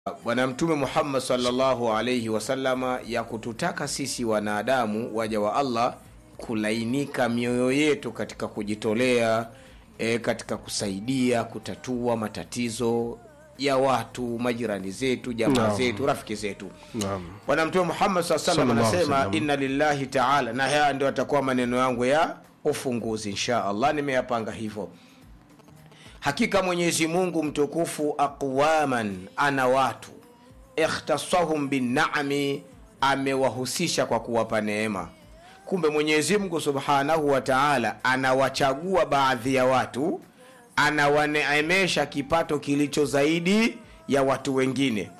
bwana mtume muhammad salllahu alaihi wasallama ya kututaka sisi wanadamu waja wa allah kulainika mioyo yetu katika kujitolea e, katika kusaidia kutatua matatizo ya watu majirani zetu jamaa Naam. zetu rafiki zetu Naam. bwana mtume muhammad saa salam Sallallahu alaihi anasema wasallam. inna lillahi taala na haya ndio atakuwa maneno yangu ya ufunguzi insha allah nimeyapanga hivyo hakika mwenyezi mungu mtukufu aqwaman ana watu ikhtasahum binami amewahusisha kwa kuwapa neema kumbe mwenyezi mungu subhanahu wa taala anawachagua baadhi ya watu anawaneemesha kipato kilicho zaidi ya watu wengine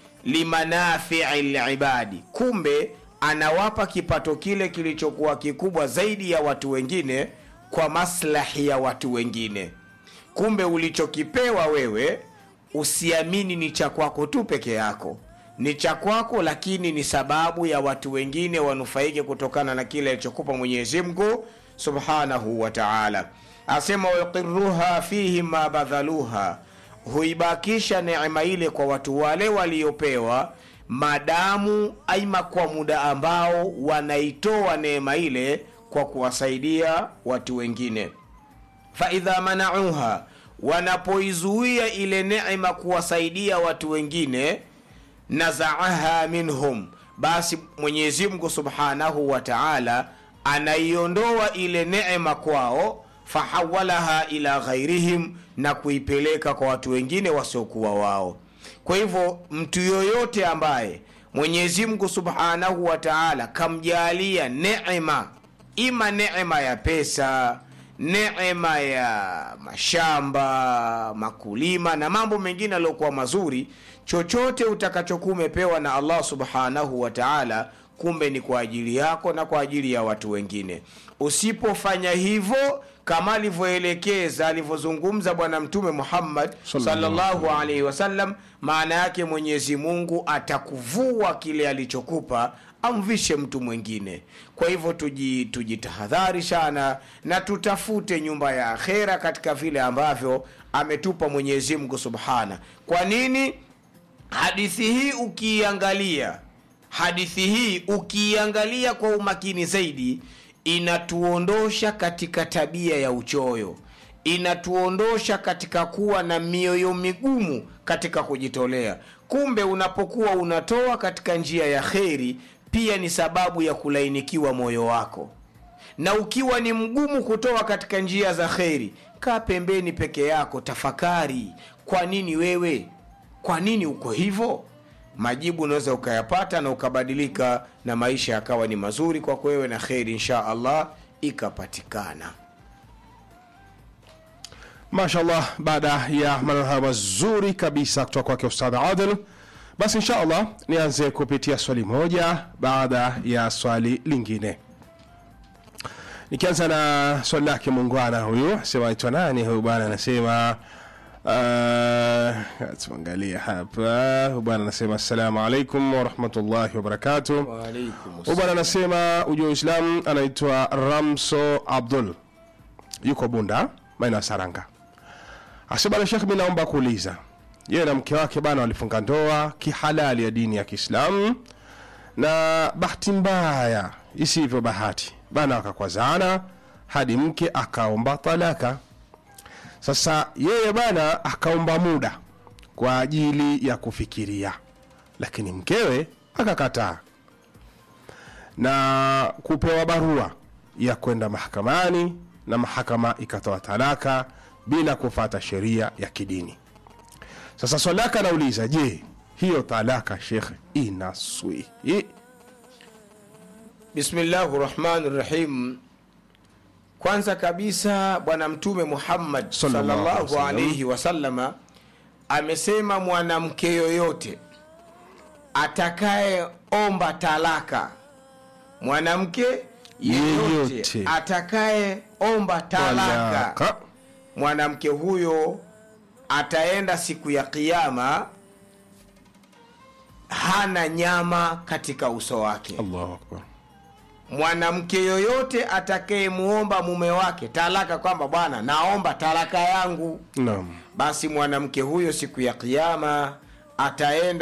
limanafii libadi kumbe anawapa kipato kile kilichokuwa kikubwa zaidi ya watu wengine kwa maslahi ya watu wengine kumbe ulichokipewa wewe usiamini ni cha kwako tu peke yako ni cha kwako lakini ni sababu ya watu wengine wanufaike kutokana na kile alichokupa mwenyezi mungu subhanahu wa taala asema wayuqiruha fihi ma badhaluha huibakisha neema ile kwa watu wale waliopewa madamu aima kwa muda ambao wanaitoa neema ile kwa kuwasaidia watu wengine faidha manauha wanapoizuia ile neema kuwasaidia watu wengine nazaaha minhum basi mwenyezi mungu subhanahu wa taala anaiondoa ile neema kwao fahawalaha ila ghairihim na kuipeleka kwa watu wengine wasiokuwa wao kwa hivyo mtu yoyote ambaye mwenyezi mungu subhanahu wa taala kamjalia neema ima neema ya pesa neema ya mashamba makulima na mambo mengine aliyokuwa mazuri chochote utakachokuwa umepewa na allah subhanahu wa taala kumbe ni kwa ajili yako na kwa ajili ya watu wengine usipofanya hivyo kama alivyoelekeza alivyozungumza bwana mtume muhammad Sallallahu sallallahu alaihi wasallam maana yake mwenyezi mungu atakuvua kile alichokupa amvishe mtu mwingine kwa hivyo tuji- tujitahadhari sana na tutafute nyumba ya akhera katika vile ambavyo ametupa mwenyezi mungu subhana kwa nini hadithi hii ukiiangalia hadithi hii ukiiangalia kwa umakini zaidi inatuondosha katika tabia ya uchoyo inatuondosha katika kuwa na mioyo migumu katika kujitolea kumbe unapokuwa unatoa katika njia ya kheri pia ni sababu ya kulainikiwa moyo wako na ukiwa ni mgumu kutoa katika njia za kheri kaa pembeni peke yako tafakari kwa nini wewe kwa nini uko hivyo majibu unaweza ukayapata na ukabadilika na maisha yakawa ni mazuri kwako wewe na kheri insha allah ikapatikana mashallah baada ya maneno hayo mazuri kabisa kutoka kwake ustadh adil basi insha allah nianze kupitia swali moja baada ya swali lingine nikianza na swali lake muungwana huyu sema aitwa nani huyu bwana anasema uh, tuangalia hapa huyu bwana anasema assalamu alaikum warahmatullahi wabarakatuh huyu bwana anasema ujua uislamu anaitwa ramso abdul yuko bunda maeneo ya saranga asebana shekh mi naomba kuuliza yeye na mke wake bana walifunga ndoa kihalali ya dini ya kiislamu na bahati mbaya isivyo bahati bana wakakwazana hadi mke akaomba talaka sasa yeye bana akaomba muda kwa ajili ya kufikiria lakini mkewe akakataa na kupewa barua ya kwenda mahakamani na mahakama ikatoa talaka bila kufata sheria ya kidini sasa swali lake anauliza je hiyo talaka shekhe inaswihi bismillahi rahmani rahim kwanza kabisa bwana mtume muhammad Sallallahu alaihi sallallahu wasallam. alaihi wasallama amesema mwanamke yoyote atakayeomba talaka mwanamke yeyote Yeyote. atakayeomba talaka talaka mwanamke huyo ataenda siku ya kiama hana nyama katika uso wake allahu akbar mwanamke yoyote atakayemuomba mume wake talaka kwamba bwana naomba talaka yangu naam basi mwanamke huyo siku ya kiama ataenda